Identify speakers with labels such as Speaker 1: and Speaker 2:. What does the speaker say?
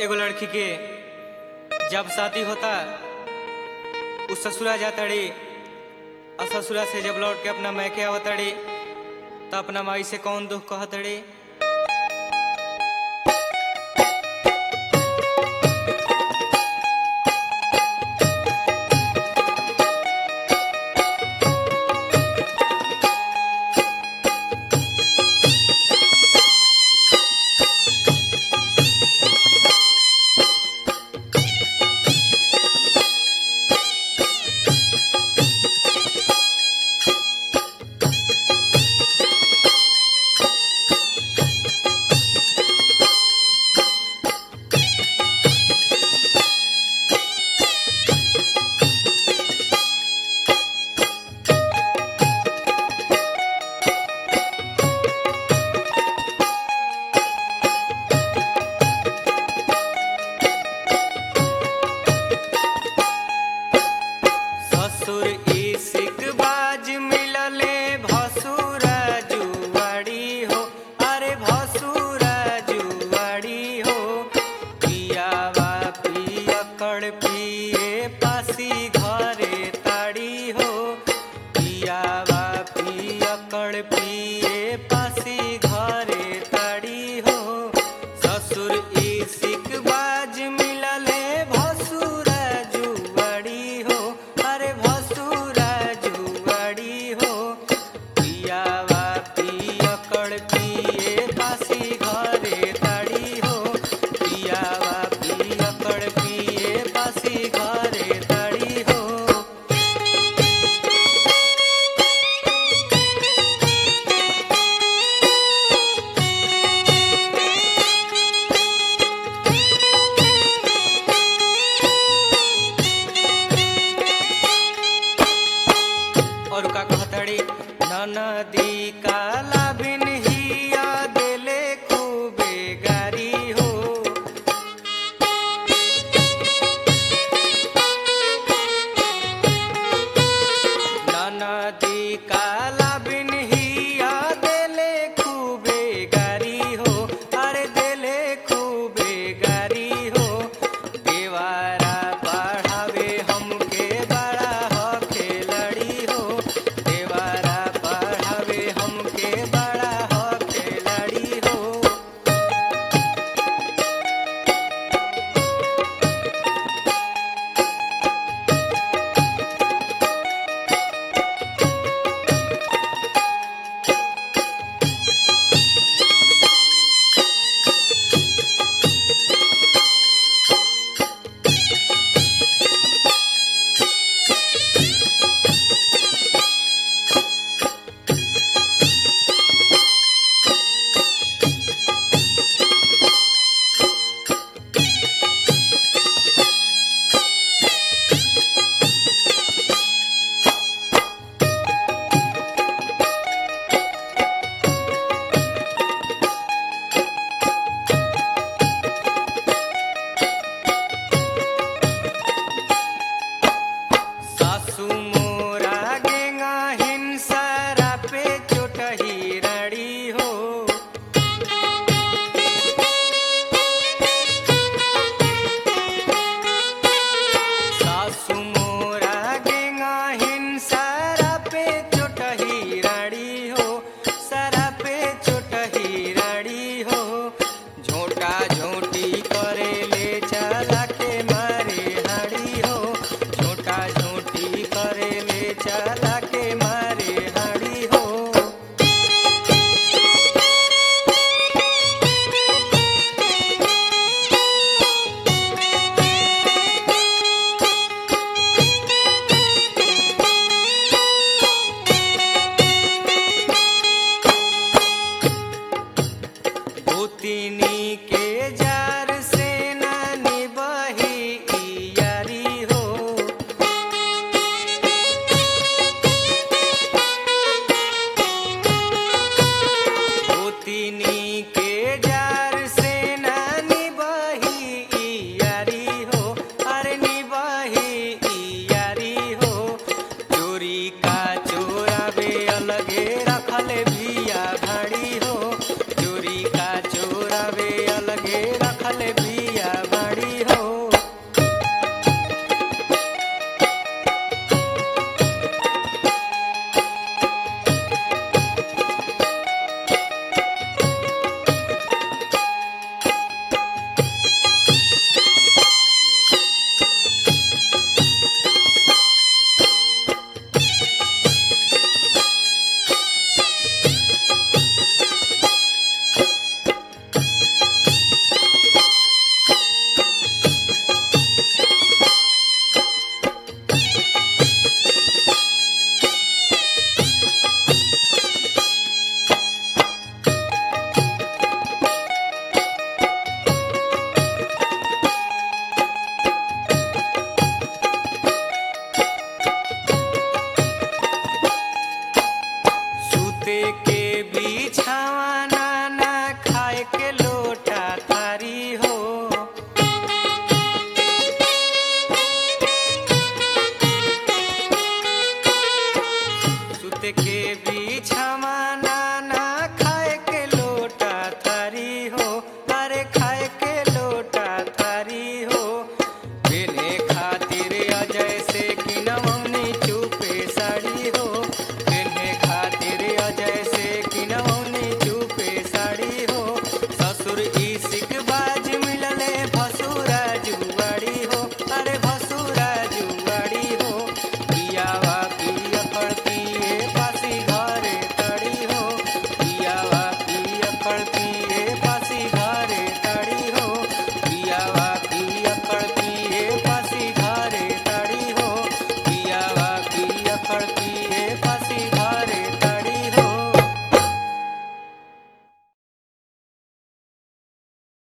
Speaker 1: एगो लड़की के जब शादी होता उ ससुरा जातड़ी और ससुरा से जब लौट के अपना मैके आवतड़ी तो अपना माई से कौन दुख कहतड़ी ससुर इसिक बाज मिलले भसुरा जुआड़ी हो अरे भसुरा जुआड़ी हो पियावा पियकड़ पिए पासी घरे ताड़ी हो पियावा पियकड़ पिए पासी घरे ताड़ी हो ससुर इसिक बाज मिलले भसुरा जुआड़ी हो अरे भसुरा जुआड़ी हो पियावा पियकड़ पिए पासी घरे ताड़ी हो पियावा पियकड़ पिए पासी घरे ताड़ी हो और का कहतड़ी ननदी काला बिन हिया देले खूबे गारी हो ननदी काला बिन हिया देले खूबे गारी हो अरे देले खूबे गारी हो देवारा पढ़ावे हमके बड़ा हो खिलाड़ी हो देवारा पढ़ावे हमके बड़ा हो खिलाड़ी हो सासु मोरा गेंगा हिंसा पे चोटही रड़ी हो सासु मोरा गेंगा हिंसा पे चोटही रड़ी हो सरा पे चोटही रड़ी हो झोटा झोटी करे ले चला के मारे हड़ी हो झोटा झोटी करे ले चला के मारे हड़ी हो भूतिनी के जार से नानी बही यारी हो भूतिनी के जार से नानी बही यारी हो अरे निबही यारी हो चोरी का चोरावे अलगे रखले भिया भाड़ी हो चोरी का चोरावे अलगे रखले के